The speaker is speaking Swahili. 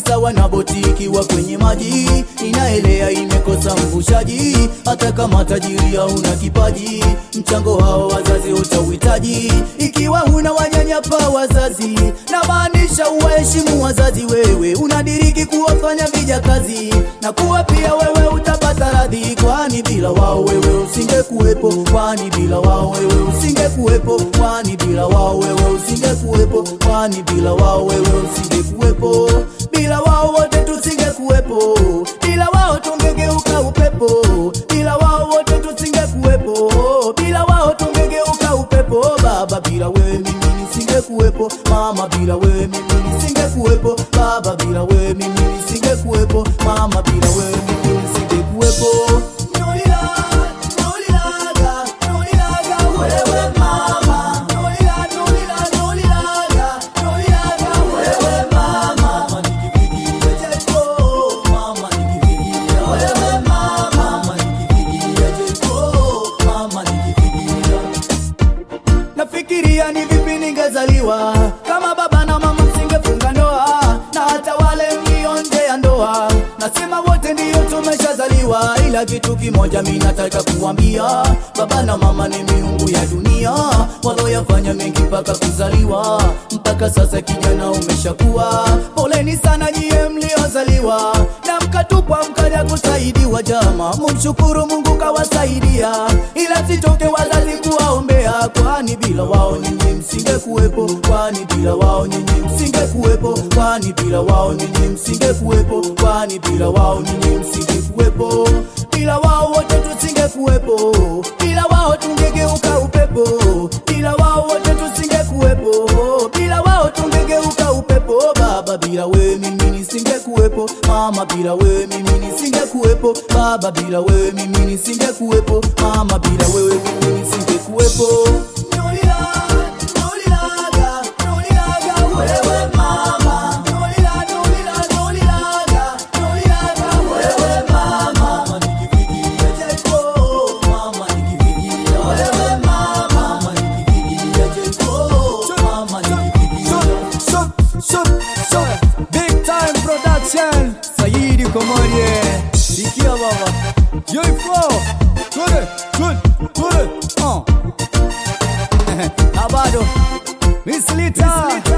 sawa na boti ikiwa kwenye maji, inaelea imekosa mvushaji. Hata kama tajiri hauna kipaji, mchango hao wazazi utauhitaji. Ikiwa huna wanyanyapa wazazi, na maanisha uwaheshimu wazazi. Wewe unadiriki kuwafanya vijakazi, na kuwa pia wewe utapata radhi, kwani bila wao wewe usingekuwepo, kwani bila wao wewe usingekuwepo, kwani bila wao wewe usingekuwepo, kwani bila wao wewe usingekuwepo, bila wao wote tusingekuwepo, bila wao tungegeuka upepo, bila wao wote tusingekuwepo, bila wao tungegeuka upepo. Baba, bila wewe mimi nisingekuwepo, mama, bila wewe mimi nisingekuwepo, baba, bila wewe mimi nisingekuwepo, mama, bila wewe mimi nisingekuwepo. Nolila, nolilaga, nolilaga, wewe mama. Nolila, nolila, nolilaga, nolilaga, wewe mama. Mama, nikifikiria Jericho, mama, nikifikiria wewe mama. Mama, nikifikiria Jericho, mama, nikifikiria Nafikiria ni vipi ningezaliwa kama baba na mama msingefunga ndoa, na hata wale mlio nje ya ndoa, nasema wote ndiyo tumeshazaliwa, ila kitu kimoja mi nataka kuambia, baba na mama ni miungu ya dunia, waloyafanya mengi mpaka kuzaliwa, mpaka sasa kijana umeshakuwa. Poleni sana nyie mliozaliwa na mkatupwa mkaja kusaidiwa, jama, mumshukuru Mungu kawasaidia, ila sitoke wazazi kuwaombea, kwani bila wao nyinyi msingekuwepo, kwani bila wao nyinyi msingekuwepo, kwani bila wao nyinyi msingekuwepo, kwani bila wao nyinyi msingekuwepo, bila wao wote tusingekuwepo, bila wao tungegeuka upepo, bila wao wote tusingekuwepo, bila wao tungegeuka upepo. Baba, bila wewe mimi nisingekuwepo, mama, bila wewe mimi nisingekuwepo, baba, bila wewe mimi nisingekuwepo, mama, bila wewe mimi nisingekuwepo. Nolila, nolilaga, nolilaga, wewe mama. Nolila, nolila, nolilaga, nolilaga, wewe mama. Mama, nikifikiria Jericho, mama, nikifikiria wewe mama. Mama, nikifikiria Jericho, mama, nikifikiria Shut, shut, shut. Big time production. Saidi Komorie. Sikia baba. J4. Twende, twende, twende. Uh. Na bado Miss Lita.